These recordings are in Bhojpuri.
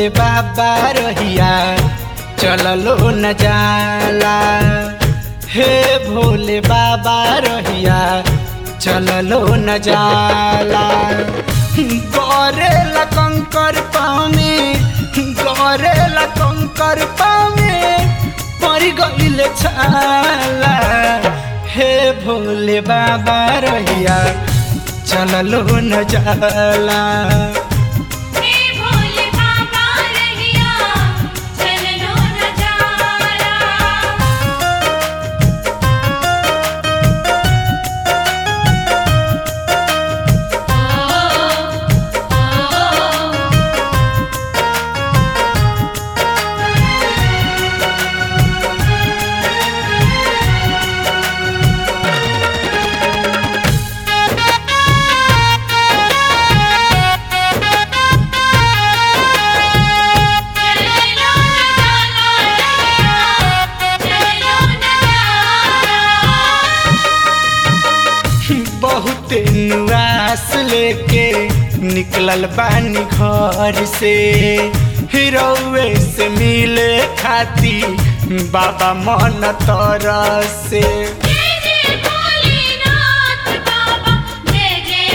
भोले बाबा रहिया चललो न जाला हे भोले बाबा रहिया चललो न जाला गौरे कंकर पामे गौरे कंकर पामे पड़ गईल छाला हे भोले बाबा रहिया चललो न जाला हे भोले बाबा रहिया चलनो न जाला चलनो न जाला चलनो न जाला बहुत नुआस लेके निकलल बानी घर से हिरौए से मिले खाती बाबा मन तरसे जय जय भोलेनाथ बाबा जय जय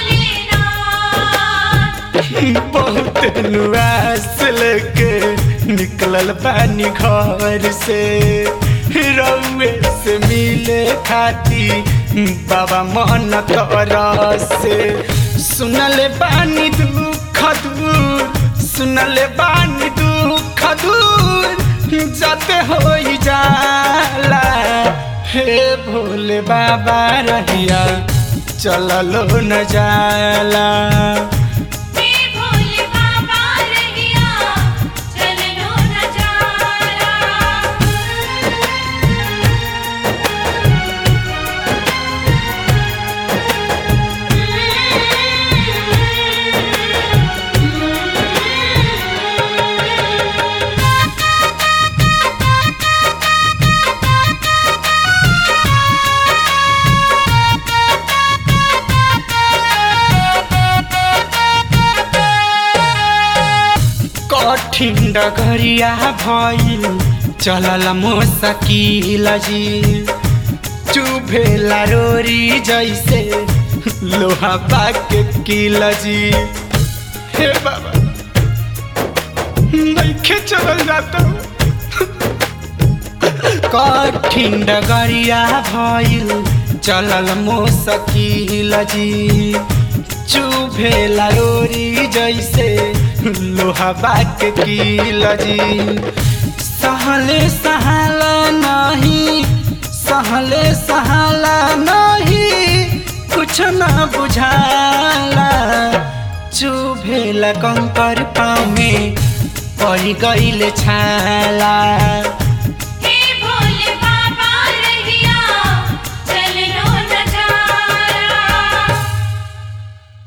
भोलेनाथ बहुत नुआस लेके निकलल बानी घर से हिरौए से मिले खाती बाबा मन तरसे सुनले बानी दुख दूर सुनले बानी दुख दूर जाते हो जाला हे भोले बाबा रहिया चललो न जाला हे भोले बाबा रहिया चलनो न जाला कठिन डगरिया भइल चलल मोसकिल जी चुभेला रोरी जैसे लोहा बाके किल जी हे बाबा नइखे चलल जाता कठिन डगरिया भइल चलल मोसकिल जी चुभेला रोरी जैसे लोहा बाक किल जी सहले सहाला नहीं सहले सहाला नहीं कुछ न बुझाला चुभेला कंकर पाँव में पड़ गईल छाला